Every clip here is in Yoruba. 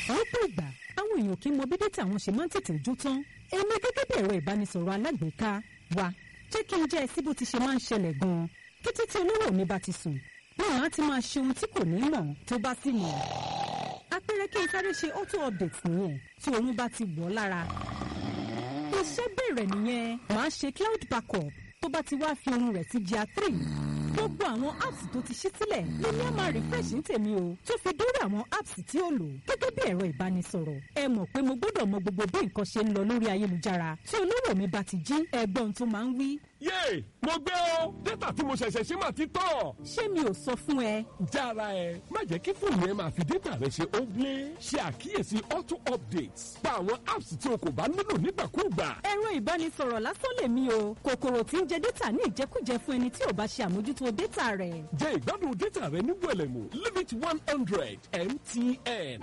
lọ́pọ̀ ìgbà àwọn èèyàn kì í mọ bí dátà wọn ṣe máa ń tètè jó tán èmi gẹ́gẹ́ bí ẹ̀rọ ìbánisọ̀rọ̀ alágbèéká wa jẹ́ kí n jẹ́ ẹ sí bó ti ṣe máa ń ṣẹlẹ̀ gan-an kété tí olówó mi bá ti sùn wọn á ti máa ṣe ohun tí kò ní mọ̀ tó bá sì mọ̀ apẹ̀rẹ̀ kí n sáré ṣe auto update nìyẹn tí oorun bá ti wọ̀ lára iṣẹ́ bẹ̀rẹ̀ nìyẹn màá ṣe cloud backup tó bá ti wá fi ohun rẹ̀ sí GIA three gbogbo àwọn apps tó ti ṣí sílẹ̀ lèmi á máa refresh ní tèmi o tó fi dórí àwọn apps tí ó lò gẹ́gẹ́ bí ẹ̀rọ ìbánisọ̀rọ̀ ẹ mọ̀ pé mo gbọ́dọ̀ mọ gbogbo bí nǹkan ṣe ń lọ lórí ayélujára tí olówó mi bá ti jí ẹgbọ́n tó máa ń wí. yéè mo gbé o dátà tí mo ṣẹ̀ṣẹ̀ ṣe máa ti tán. ṣé mi ò sọ fún ẹ. jára ẹ má jẹ́ kí fóònù ẹ máa fi dátà rẹ ṣe óńblé ṣe àkíyèsí auto updates pa àwọn apps tí o kò bá nílò nígbàkúùgbà. ẹ̀rọ ìbánisọ̀rọ̀ lásán lèmi o kòkòrò tí ń jẹ dátà ní ìjẹkújẹ fún ẹni tí ò bá ṣe àmójútó dátà rẹ̀. jẹ ìgbádùn dátà rẹ ní wẹlẹmù limit one hundred mtn.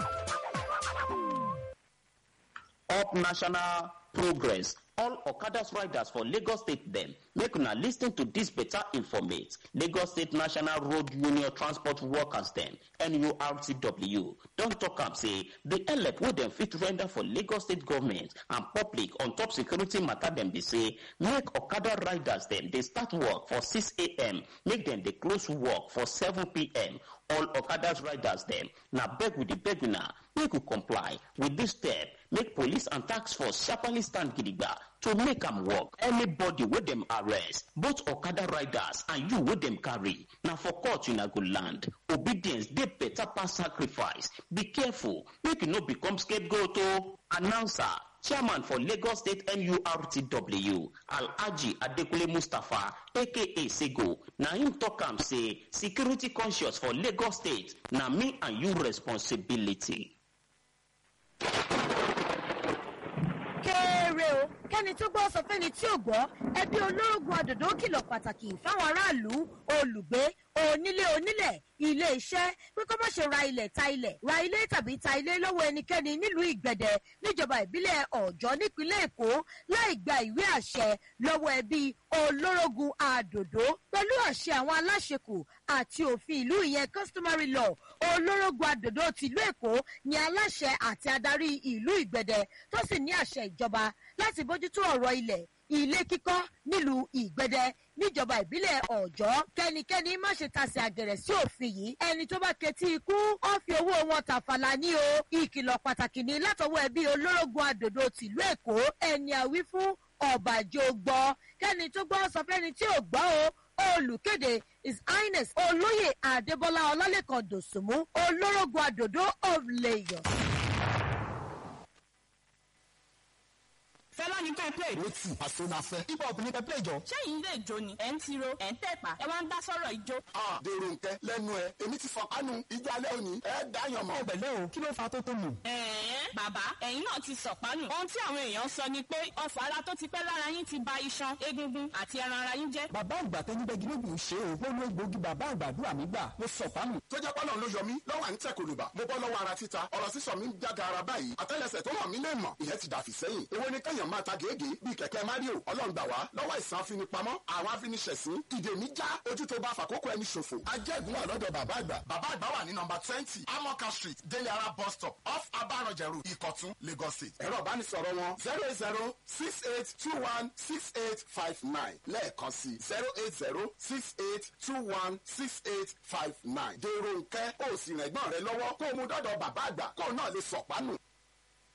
up national progress all okadas riders for lagos state dem make una lis ten to dis beta informate lagos state national road union transport workers dem nurtw don tok am say di help wey dem fit render for lagos state government and public on top security matter dem be say make okada riders dem dey start work for 6am make dem dey close work for 7pm all okadas riders dem na beg we dey beg una make we comply with dis step make police and tax force sharparly stand gidigba to make am work anybody wey dem arrest both okada riders and you wey dem carry na for court una go land obedience dey better pass sacrifice be careful make you no become scapegoat o announcer chairman for lagos state nurtw alhaji adekunle mustapha aka sego na im tok am say security conscious for lagos state na me and you responsibility. kéré o kẹ́ni tó gbọ́ sọ fẹ́ni tí ò gbọ́ ẹbí olórogún àdòdó kìlọ̀ pàtàkì fáwọn aráàlú olùgbé onílé onílẹ̀ ilé iṣẹ́ pé kó má ṣe ra ilẹ̀ ta ilẹ̀ ra ilé tàbí ta ilé lọ́wọ́ ẹnikẹ́ni nílùú ìgbẹ̀dẹ̀ níjọba ìbílẹ̀ ọ̀jọ́ nípínlẹ̀ èkó láì gba ìwé àṣẹ lọ́wọ́ ẹbí olórogún àdòdó pẹ̀lú àṣẹ àwọn aláṣekù àti òfin ìlú ìyẹn customary law olórogún àdòdó tìlú èkó ni aláṣẹ àti adarí ìlú ìgbẹ̀dẹ̀ tó sì ní àṣẹ ìjọba láti bójútó ọ̀rọ̀ ilẹ̀ ilé kíkọ́ nílùú ìgbẹ́dẹ níjọba ìbílẹ̀ ọ̀jọ́ kẹ́nikẹ́ni má ṣe tasẹ̀ àgẹ̀rẹ̀ sí òfin yìí ẹni tó bá ketí ikú ó fi owó wọn tàfàlà ní o ìkìlọ̀ pàtàkì ní látọwọ́ ẹbí olórogún àdòdó tìlú èkó ẹni àwí fún ọ̀bàjọ́ gbọ́ kẹ́ni tó gbọ́ sọ fẹ́ni tí ò gbọ́ o olùkéde his highness olóyè adébọlá ọlálẹ́kan dòsùnmú olórogún àdòdó of lagos. fẹlá ní ká play. ó tì àṣọ náà fẹ́. hip hop ní ká play jọ. sẹ́yìn lè jó ni ẹ̀ ń tiro ẹ̀ ń tẹ̀pá ẹ wá ń dá sọ̀rọ̀ ijó. a dèrò nkẹ lẹ́nu ẹ èmi ti fọ kánú ijó alẹ́ òní ẹ dáyàn mọ́. ẹgbẹ̀lẹ́ o kí ló fa tó tó nù. ẹ̀ẹ́n bàbá ẹ̀yin náà ti sọ̀pánù. ohun tí àwọn èèyàn sọ ni pé ọ̀fọ̀ ara tó ti pẹ́ lára yín ti ba iṣan egungun àti ẹran ara yín jẹ́. bàbá àgbà tẹnibẹ́gi lóògùn ṣe o mo lo egbòogi bàbá àgbàdúrà mi gbà mo sọ fáàmù. tó jẹ́ pọ́nà ló yọ mí lọ́wọ́ à ń tẹ̀ kòlùbà mo bọ́ lọ́wọ́ ara títa ọ̀rọ̀ sísọ mi ń jága ara báyìí àtẹ́lẹsẹ̀ tó hàn mí lè mọ̀ ìyẹn ti dàfí sẹ́yìn èwo ni kẹ́yàn máa ta gèégé bíi kẹ̀kẹ́ mario ọlọ́run gbà wá lọ́wọ́ ìsàn afinipamọ́ àwọn afiniṣẹ̀sín ìdè mi já ojú tó bá fàkókò ẹni ṣòfò ajẹ́gun wà lọ́dọ̀ bàbá àgbà bàbá àgbà wà ní nọmba twenty amoka street délé ara bus stop off abarọ̀jẹ̀rù ìkọ̀tún lagos state ẹ̀rọ ìbánisọ̀rọ̀ wọn zero eight zero six eight two one six eight five nine lẹ́ẹ̀kan sí zero eight zero six eight two one six eight five nine dèrò nkẹ́ ó sì rẹ̀gbọ́n rẹ lọ́wọ́ kó o mú dọ́dọ̀ bàbá àgbà kó o náà lè sọ̀pánù.